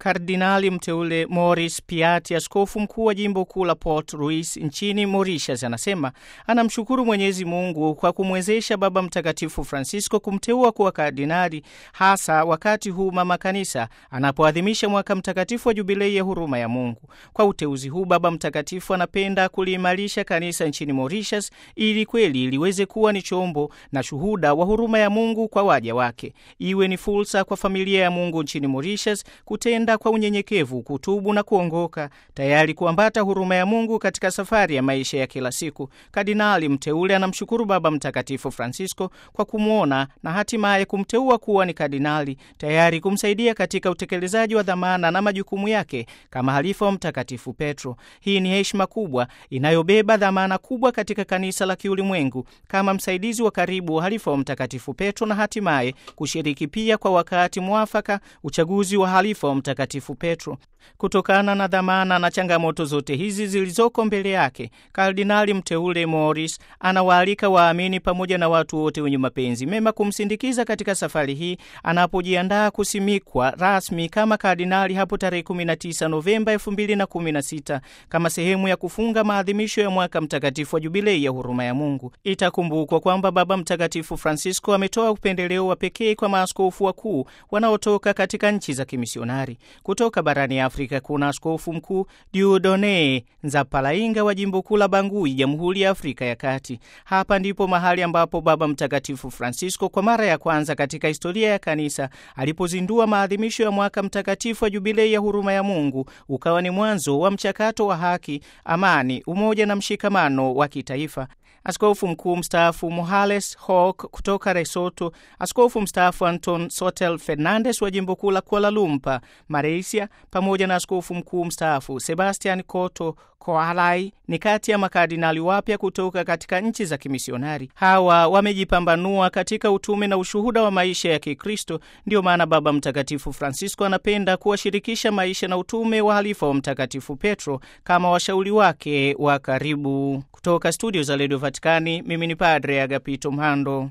Kardinali mteule Maurice Piatti, askofu mkuu wa jimbo kuu la Port Louis nchini Mauritius, anasema anamshukuru Mwenyezi Mungu kwa kumwezesha Baba Mtakatifu Francisco kumteua kuwa kardinali, hasa wakati huu mama kanisa anapoadhimisha mwaka mtakatifu wa jubilei ya huruma ya Mungu. Kwa uteuzi huu, Baba Mtakatifu anapenda kuliimarisha kanisa nchini Mauritius ili kweli liweze kuwa ni chombo na shuhuda wa huruma ya Mungu kwa waja wake, iwe ni fursa kwa familia ya Mungu nchini Mauritius kutenda kwa unyenyekevu, kutubu na kuongoka, tayari kuambata huruma ya Mungu katika safari ya maisha ya kila siku. Kardinali mteule anamshukuru Baba Mtakatifu Francisco kwa kumwona na hatimaye kumteua kuwa ni kardinali, tayari kumsaidia katika utekelezaji wa dhamana na majukumu yake kama halifa wa Mtakatifu Petro. Hii ni heshima kubwa inayobeba dhamana kubwa katika kanisa la kiulimwengu kama msaidizi wa karibu wa halifa wa Mtakatifu Petro na hatimaye kushiriki pia kwa wakati mwafaka uchaguzi wa halifa wa Mtakatifu Petro. Kutokana na dhamana na changamoto zote hizi zilizoko mbele yake, kardinali mteule Maurice anawaalika waamini pamoja na watu wote wenye mapenzi mema kumsindikiza katika safari hii anapojiandaa kusimikwa rasmi kama kardinali hapo tarehe 19 Novemba 2016 kama sehemu ya kufunga maadhimisho ya mwaka mtakatifu wa jubilei ya huruma ya Mungu. Itakumbukwa kwamba Baba Mtakatifu Francisco ametoa upendeleo wa pekee kwa maaskofu wakuu wanaotoka katika nchi za kimisionari. Kutoka barani Afrika kuna askofu mkuu Dieudonne Nzapalainga wa jimbo kuu la Bangui, Jamhuri ya Afrika ya Kati. Hapa ndipo mahali ambapo Baba Mtakatifu Francisco kwa mara ya kwanza katika historia ya kanisa alipozindua maadhimisho ya mwaka mtakatifu wa jubilei ya huruma ya Mungu, ukawa ni mwanzo wa mchakato wa haki, amani, umoja na mshikamano wa kitaifa. Askofu mkuu mstaafu Mohales Hawk kutoka Lesotho, askofu mstaafu Anton Sotel Fernandes wa jimbo kuu la Kuala Lumpur, Malaysia, pamoja na askofu mkuu mstaafu Sebastian Koto Koalai ni kati ya makardinali wapya kutoka katika nchi za kimisionari. Hawa wamejipambanua katika utume na ushuhuda wa maisha ya Kikristo. Ndiyo maana Baba Mtakatifu Francisco anapenda kuwashirikisha maisha na utume wa halifa wa Mtakatifu Petro kama washauri wake wa karibu. Kutoka studio za redio Vatikani, mimi ni Padre Agapito Mhando.